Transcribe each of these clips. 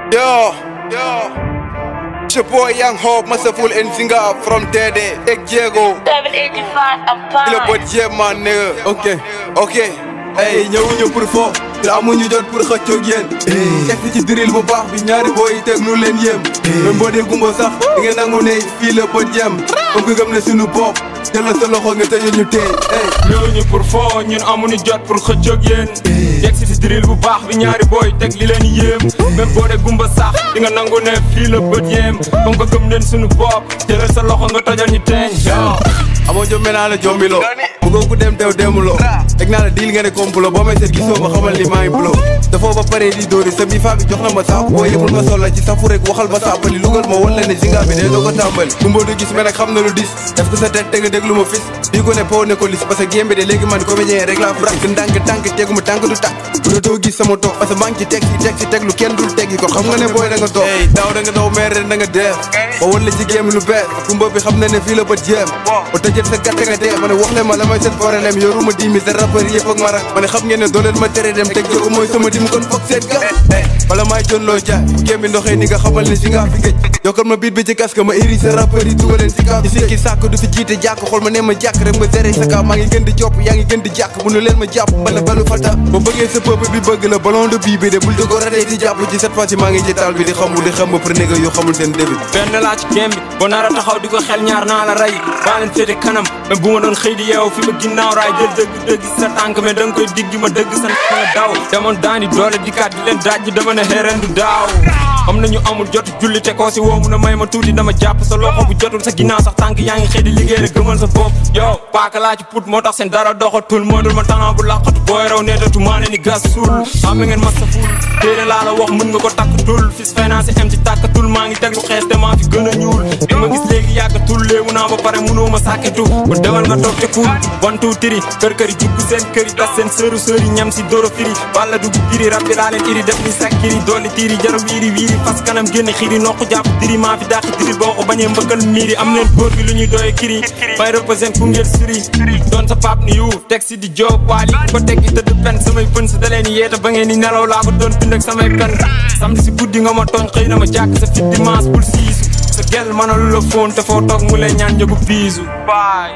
Yo, yo. It's your boy Young Hope, Masterful and Singer from Dede, Ek Diego. 785 Kilo apart. bot yeah, man, nigga. ok Ok. ay ñëwuñu pour fo te amuñu jot pour xëccoog yéen teg ci drill bu baax bi ñaari booy yi teg nu leen yéem même boo dee gumba sax di ngeen nangu ne fii la bët yem comme que gëm ne suñu bopp jëlal sa loxo nga tëjee ñu tey ñëwuñu pour foo ñun amuñu jot pour xëccoog yéen yegg si si drill bu baax bi ñaari booy teg li leen yéem même boo dee gumba sax di nga nangu ne fii la bët yéem comme que gëm leen suñu bopp jëlal sa loxo nga tojal ñu teen amoo jombe naa la jombilo bëggoo ku dem teew demuloo teg naa la diil nga ne complot boo may seet gisoo ma xamal ni maa ngi bulo dafoo ba pare di dóori sa bi faa bi jox na ma saaf boo yëmul ma solla ci safu rek waxal ma saapali lugal ma wala ne singa bi dee doo ko tàmbali kumboo du gis mais nag xam na lu dis def ko sa teg teg déglu ma fis bii ko ne po ne ko lis parce que gémbe de léegi man comédien rek laa frak ndànk tànk tegu ma tànk du tàkk bu la doo gis sama toog parce que maa ngi ci teg si teg si teg lu kenn dul teggi ko xam nga ne booy da nga toog ey daaw da nga daw meer ren da nga def ba wala ci géem lu bees kumba bi xam na ne fii la bët jéem ba tëjët sa gàtt nga dee ma ne wax leen ma la may seen problème yoruma dimi sa rappeur yëpp ak ma rak ma ne xam ngeen ne doo leen ma tere dem teg jogo mooy sama dim kon foog seet ga wala maay jon loo jaay géem bi ndoxee ni nga xamal ne si nga fi gëj yokkal ma biit bi ci casque ma iri sa rappeur yi dugal leen si kaw ci sikki sàkk du fi jiite jàkk xool ma ne ma jàkk rek ma zere sa kaw maa ngi gën di jopp yaa ngi gën di jàkk bu nu leen ma jàpp bala balu fata ba bëggee sa peuple bi bëgg la ballon de bii bi de bul di ko ratee di jàpp ci cette fois ci maa ngi ci taal bi di xamul di xam ba pour néga yu xamul seen début benn laa ci gém bi boo nar a taxaw di ko xel ñaar naa la rey baa leen féete kanam mais bu ma doon xëy di yeew fi ma ginnaaw raay jël dëgg dëgg sa tànk mais da nga koy diggi ma dëgg sa ma nga daw demoon daani doole dikkaat di leen daaj dama ne xeeren du daaw am nañu amul jot julli te koo si woo mun a may ma tuuti dama jàpp sa loxo bu jotul sa ginnaaw sax tànk yaa ngi xëy di liggéey rek gëmal sa bopp yow paaka laa ci put moo tax seen dara doxatul moo dul ma talent bu laqatu booy raw neetatu maa ne ni gas suul xam ngeen ma sa ful téere laa la wax mën nga ko takkatul fis finance am ci tàkkatul maa ngi teg lu xees te maa fi gën a ñuul di ma gis léegi yàggatul léewu naa ba pare mënoo ma sàkketu ba demal nga toog te kuul one two three kër kër yi jugg seen kër yi tas seen sëru sëri ñam si doro firi walla dugg biri rab bi laa leen iri def ni sakkiri dolli tiiri jaro wiiri wiiri fas kanam génn xiiri noq jàpp diri maa fi dàq diri boo ko bañee mbëkkal miiri am leen góor gi lu ñuy doye kiri may représente Koungheul suri doon sa pap ni yu teg si di job waali ko teggi tëdd pen samay pën si da leen yeeta ba ngeen ni nelaw laa ko doon bind ak samay pen samedi si guddi nga ma tooñ xëy na ma jàkk sa fit dimanche bul siisu sa gel mënalu la fóon te foo toog mu lay ñaan njëgu biisu baay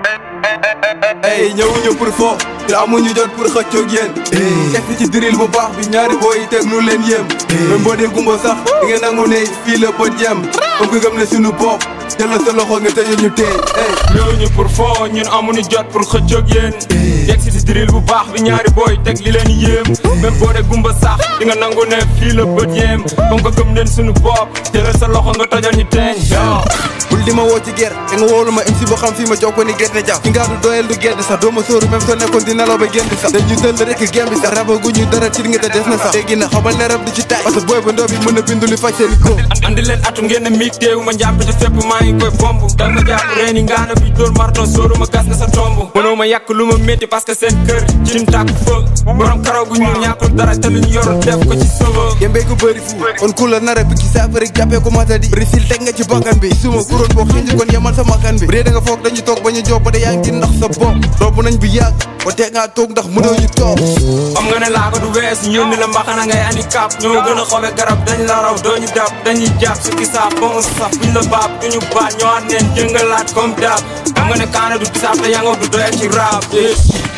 ay ñëwuñu pour fo te amuñu jot pour xëccoog yéen teg ci drill bu baax bi ñaari booy yi teg nu leen yéem même boo dee gumba sax di ngeen nangu ne fii la bët yem comme que gëm ne suñu bopp jëlal sa loxo nga tëjee ñu tey ñëwuñu pour foo ñun amuñu jot pour xëccoog yéen yegg si si drill bu baax bi ñaari booy teg li leen yéem même boo dee gumba sax di nga nangu ne fii la bët yéem comme que gëm leen suñu bopp jëlal sa loxo nga tojal ñu teen bul di ma woo ci ger te nga wóolu ma MC boo xam fii ma jox ko ni gerte jàpp ki ngaa du doyel du gedd sax doo ma sóoru même soo nekkoon di nelaw ba génn sax dañu tëll rek gem bi sax rabagu ñu dara ci nga te des na sax léegi na xamal ne rab du ci taay parce que booy ba ndoo bi mën a bindu li faj seen i ko andi leen atu ngeen ne miig teewu ma njàpp te fépp maa ngi koy bomb da nga jàpp reeni ngaana bi dóor marton sóoru ma gas nga sa tomb mënoo ma yàq lu ma métti parce que seen kër cin tàkk fa borom karaw gu ñu ñàkkul dara te luñ yor def ko ci sëba yembee ko bëri fu kon ku la nar a bikki saafara rek jàppee ko matadi risil teg nga ci bakkan bi suma kuróon boo xinji kon yemal sa makkan bi bu dee da nga foog dañu toog bañu job ba de yaa ngi ndax sa bopp romb nañ bi yàgg ba teg ngaa toog ndax mënoo ñu toog xam nga ne laa ko du wees ñun ni la mbaxana ngay handicap ñoo gën a xobe garab dañ la raw doo ñu dab dañuy jàpp su kisaab ba mu saf buñ la baab duñu baat ñoo at neen jëngalaat comme dab xam nga ne kaana du bisaab te yango du doyal ci rap